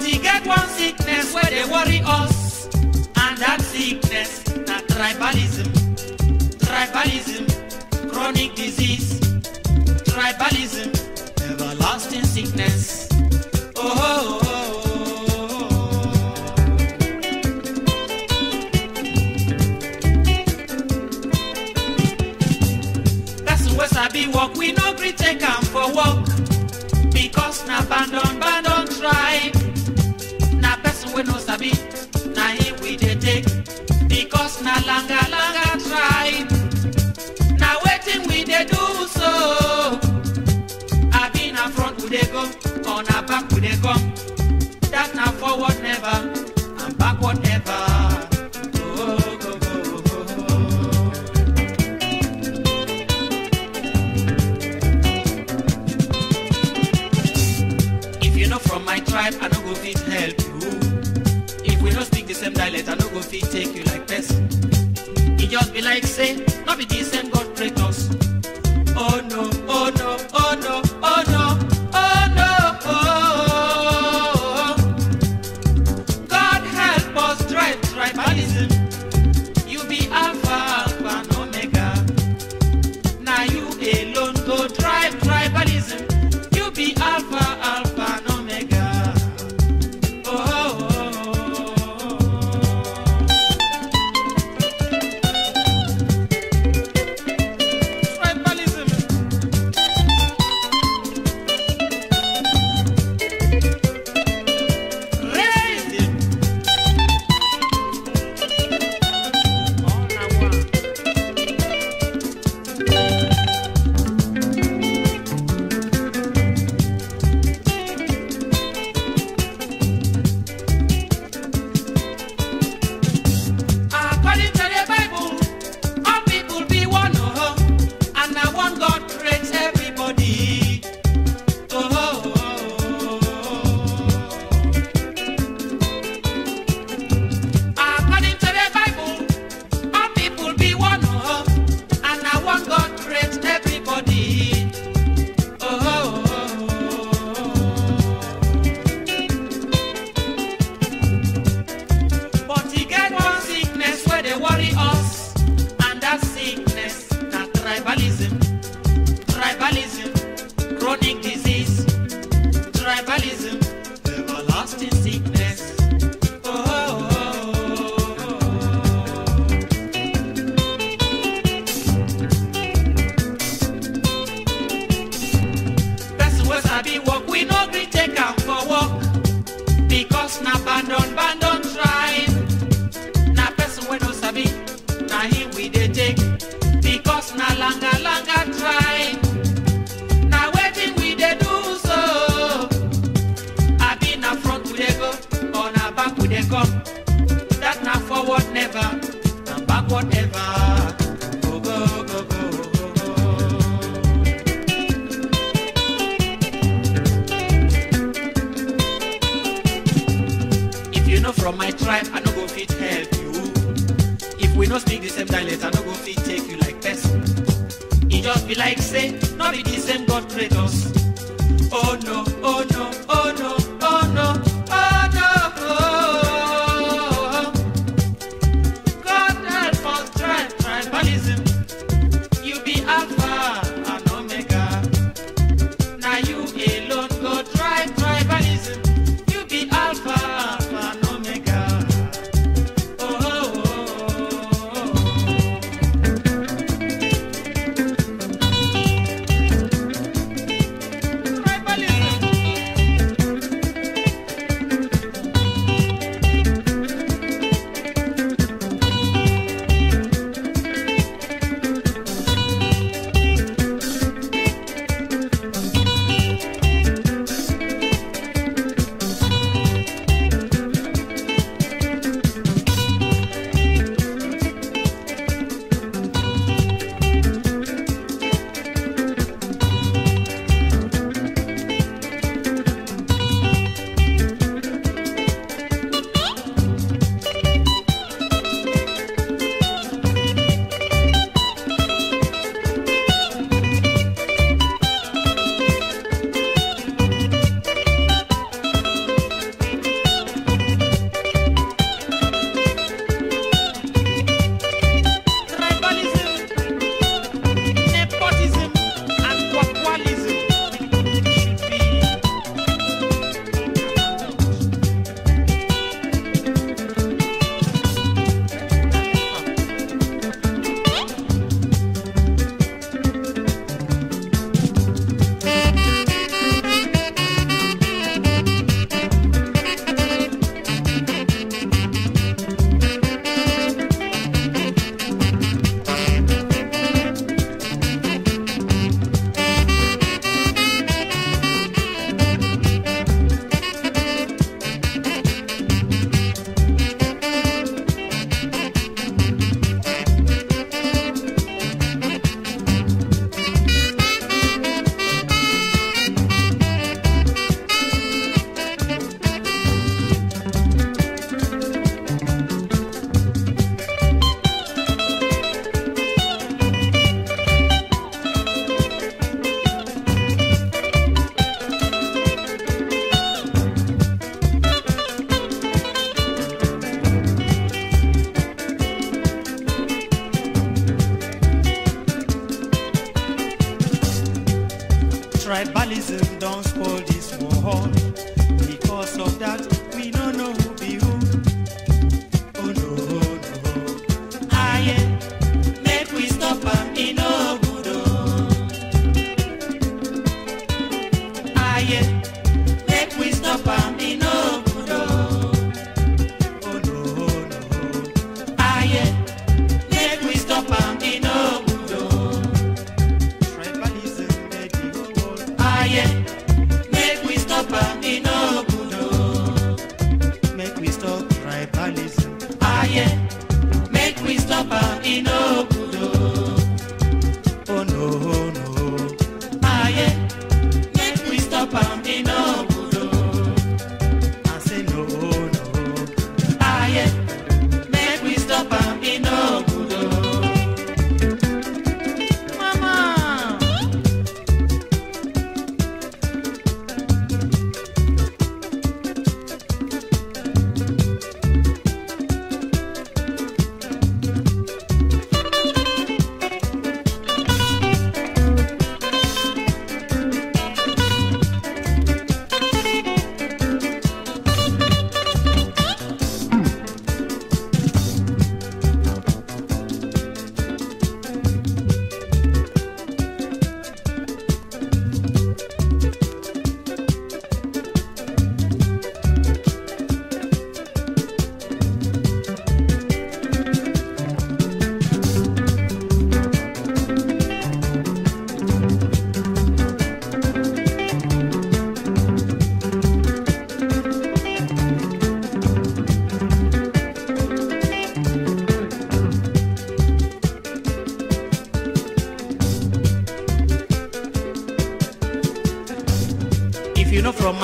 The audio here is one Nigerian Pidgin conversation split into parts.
But e get one sickness where they worry us, and that sickness na tribalism. Tribalism, chronic disease. Tribalism, everlasting sickness. Oh, oh, oh, oh, oh. Person wey sabi work, we no gree take am for work. Because na bandon bandon tribe. Na person wey no sabi, na him we dey take. Because na langa langa tribe. Na wetin we dey do so. Abi na front we dey go, or na back we dey come. That na forward never, and backward never. Oh, go, go, go, go. If you know from my tribe, I no go fit help you. If we no speak the same dialect, I no go fit take you like person. E just be like say, no be the same God create us. Oh no, oh no, oh no, oh no, oh no, oh. God help us drive tribalism. You be Alpha, Alpha, and Omega. Now you alone go drive tribalism. You be Alpha, Alpha, and Omega. Oh, oh, oh, oh. Tribalism. Racism. All na one. According to the Bible, all people be one, oh, and now one God creates everybody. Oh, oh, oh, oh. According to the Bible, all people be one, oh, and now one God creates everybody. Oh, oh, oh, oh. But e get one sickness where they worry us, and that sickness na tribalism. Tribalism, chronic disease. Tribalism, everlasting sickness. Oh, oh, oh, oh, oh. Person wey sabi work, we no gree take am for work. Because na bandon bandon tribe. Na person wey no sabi, na him we dey take. Because na langa langa tribe. Na wetin we dey do so. Abi na front we dey go, or na back we dey come. That na forward never, and backward never. Go go go go go go. If you know from my tribe, I no go fit help you. If we no speak the same dialect, I no go fit take you like person. E just be like say, no be the same God create us. Oh no, oh no, oh no, oh no, oh no. Oh. God help us drive tribalism. You be Alpha and Omega. Now you alone go drive tribalism. You be Alpha, Alpha and Omega. Oh, oh, oh, oh, oh. Tribalism.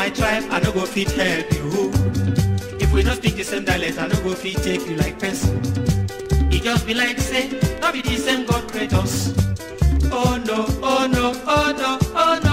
my tribe, I no go fit help you. If we don't speak the same dialect, I no go fit take you like person. It just be like say, not be the same God create us. Oh no, oh no, oh no, oh no.